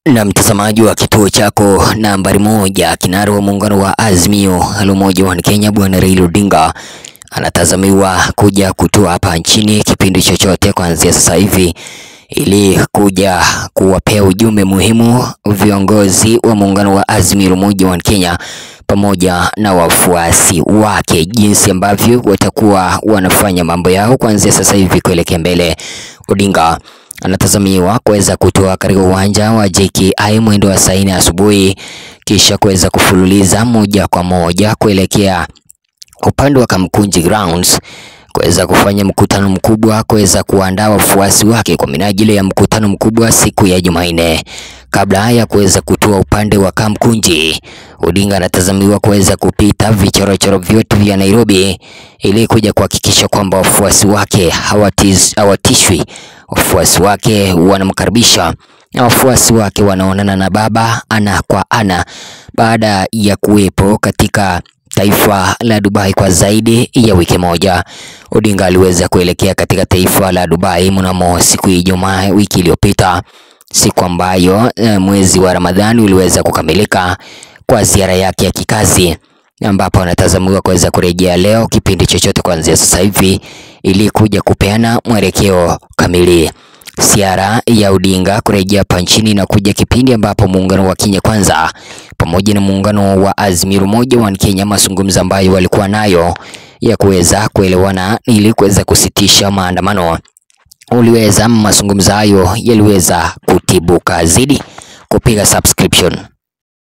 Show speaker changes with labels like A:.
A: Na mtazamaji wa kituo chako nambari moja, kinara wa muungano wa Azimio la Umoja wa Kenya Bwana Raila Odinga anatazamiwa kuja kutua hapa nchini kipindi chochote kuanzia sasa hivi ili kuja kuwapea ujumbe muhimu viongozi wa muungano wa Azimio la Umoja wa Kenya pamoja na wafuasi wake, jinsi ambavyo watakuwa wanafanya mambo yao kuanzia sasa hivi kuelekea mbele. Odinga anatazamiwa kuweza kutoa katika uwanja wa JKI mwendo wa saa nne asubuhi kisha kuweza kufululiza moja kwa moja kuelekea upande wa Kamkunji Grounds kuweza kufanya mkutano mkubwa kuweza kuandaa wafuasi wake kwa minajili ya mkutano mkubwa siku ya Jumanne. Kabla ya kuweza kutua upande wa Kamkunji, Odinga anatazamiwa kuweza kupita vichorochoro vyote vya Nairobi ili kuja kuhakikisha kwamba wafuasi wake hawatiz, hawatishwi, wafuasi wake wanamkaribisha na wafuasi wake wanaonana na baba ana kwa ana baada ya kuwepo katika taifa la Dubai kwa zaidi ya wiki moja. Odinga aliweza kuelekea katika taifa la Dubai mnamo siku ya Ijumaa wiki iliyopita, siku ambayo e, mwezi wa Ramadhani uliweza kukamilika kwa ziara yake ya kikazi, ambapo anatazamiwa kuweza kurejea leo kipindi chochote kuanzia sasa hivi ili kuja kupeana mwelekeo kamili. Ziara ya Odinga kurejea hapa nchini na kuja kipindi ambapo muungano wa Kenya Kwanza pamoja na muungano wa Azimio la Umoja wa Kenya, mazungumzo ambayo walikuwa nayo ya kuweza kuelewana ili kuweza kusitisha maandamano, uliweza mazungumzo hayo yaliweza kutibuka. Zidi kupiga subscription